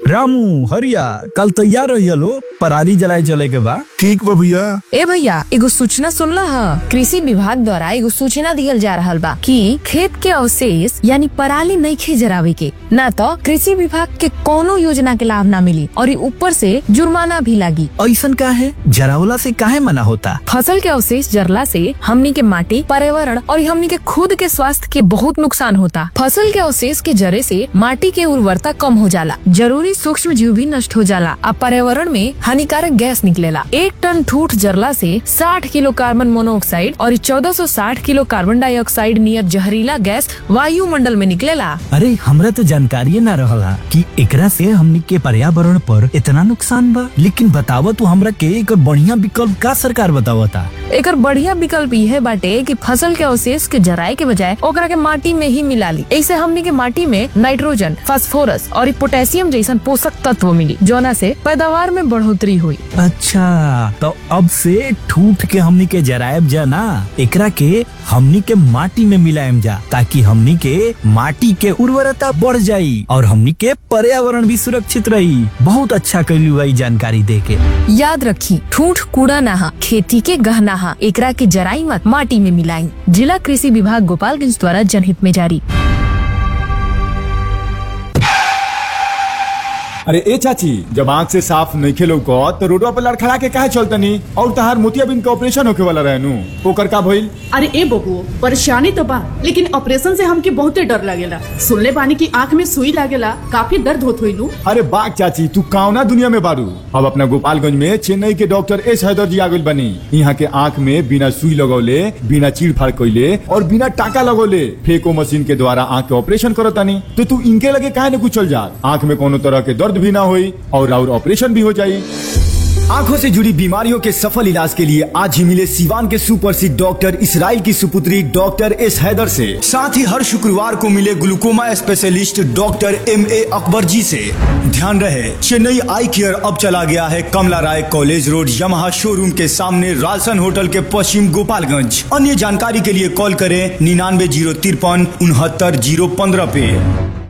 रामू हरिया कल तैयार रहिए लो पराली जलाए चले के बा ठीक बा भैया ए भैया एगो सूचना सुनला ह कृषि विभाग द्वारा एगो सूचना दियल जा रहल बा कि खेत के अवशेष यानी पराली नहीं जरावे के ना तो कृषि विभाग के कोनो योजना के लाभ ना मिली और ई ऊपर से जुर्माना भी लागी ऐसन का है जरावला से काहे मना होता फसल के अवशेष जरला से हमनी के माटी पर्यावरण और हमनी के खुद के स्वास्थ्य के बहुत नुकसान होता फसल के अवशेष के जरे से माटी के उर्वरता कम हो जाला जरूरी सूक्ष्म जीव भी नष्ट हो जाला आ पर्यावरण में हानिकारक गैस निकलेला एक टन ठूठ जरला से 60 किलो कार्बन मोनोऑक्साइड और 1460 किलो कार्बन डाइऑक्साइड नियर जहरीला गैस वायुमंडल में निकलेला अरे हमरा तो जानकारी ना रहला कि एकरा से हमनी के पर्यावरण पर इतना नुकसान बा लेकिन बताव तू हमरा के एक बढ़िया विकल्प का सरकार बतावता एकर बढ़िया विकल्प यह बाटे कि फसल के अवशेष के जराए के बजाय ओकरा के माटी में ही मिला ली ऐसे हमनी के माटी में नाइट्रोजन फास्फोरस और पोटेशियम जैसन पोषक तत्व मिली जोना से पैदावार में बढ़ोतरी हुई अच्छा तो अब से ठूठ के हमनी के जरायब जा ना एकरा के हमनी के माटी में मिलायम जा ताकि हमनी के माटी के उर्वरता बढ़ जाई और हमनी के पर्यावरण भी सुरक्षित रही बहुत अच्छा कैली हुई जानकारी दे के याद रखी ठूठ कूड़ा नहा खेती के गहना हा एकरा के जराई मत माटी में मिलाई जिला कृषि विभाग गोपालगंज द्वारा जनहित में जारी अरे ए चाची जब आँख से साफ नहीं खेलो को तो रोडवा पर लड़खड़ा के काहे चलतनी और तहार मोतियाबिंद के ऑपरेशन होके वाला रहनु ओकर का भइल अरे ए बबुओ परेशानी तो बा लेकिन ऑपरेशन से हमके बहुते डर लगेला सुनले बानी की आँख में सुई लागेला काफी दर्द होत होई नु अरे बाग चाची तू काउना दुनिया में बारू अब अपना गोपालगंज में चेन्नई के डॉक्टर एस हैदर जी आगुल बनी यहाँ के आँख में बिना सुई लगौले बिना चीड़ फाड़ कैले और बिना टाका लगौले फेको मशीन के द्वारा आँख के ऑपरेशन करतानी तो तू इनके लगे काहे न कुछ चल जा आँख में कोनो तरह के दर्द भी ना होई और और ऑपरेशन भी हो जाई आंखों से जुड़ी बीमारियों के सफल इलाज के लिए आज ही मिले सिवान के सुप्रसिद्ध डॉक्टर इसराइल की सुपुत्री डॉक्टर एस हैदर से साथ ही हर शुक्रवार को मिले glaucoma specialist doctor M A Akbar ji से ध्यान रहे चेन्नई आई केयर अब चला गया है Kamla Rai college road Yamaha showroom के सामने रालसन होटल के पश्चिम गोपालगंज अन्य जानकारी के लिए कॉल करें निन्यानवे जीरो तिरपन उनहत्तर जीरो पंद्रह पे